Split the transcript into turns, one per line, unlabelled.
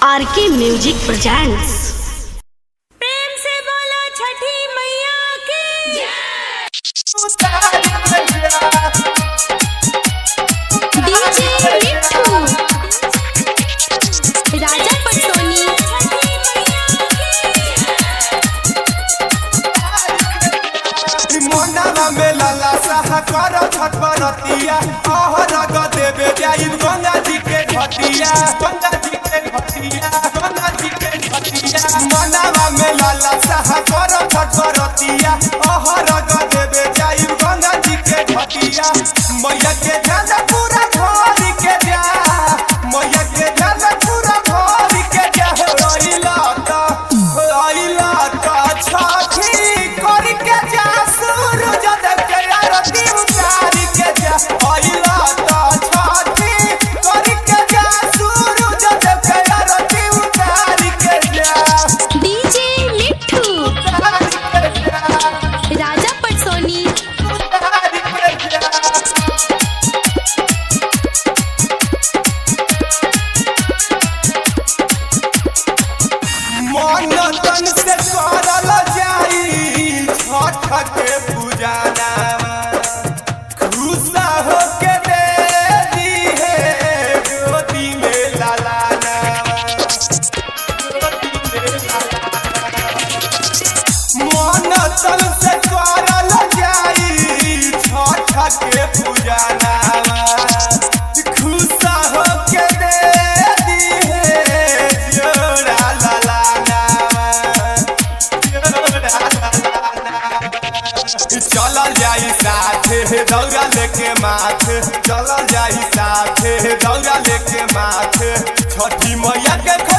आर के music presents
प्रेम से बोलो छठी मैया की डीजे मिठू राजा पटोनी
मोनावा में लाला साहा कर छटपरतिया अहर ग देवे जाई गंगा जी के घटिया गंगा जी के घटिया गंगा जी के घटिया मोनावा में लाला साहा कर छटपरतिया अहर ग देवे जाई गंगा जी के घटिया मैया के जाना पूरा भरी के जा मैया के जाना पूरा भरी के जा रोइला त रोइला त छठी कर के जा सूरज देव के आरती उतारी के जा रोइला त छठी कर के जा सूरज देव के आरती उतारी के जा
डीजे मिठू
उतारी के जा
राजा पटोनी
उतारी के जा मन तन से करल जाई छठ के पूजाना खुशा हो के दे दी है गोदी में लालाना मन तन से करल जाई छठ के पूजाना खुशा हो के दे दी है जोड़ा लालाना चलल जाई साथे दौरा लेके माथे चलल जाई साथे दौरा लेके माथे छठी मैया के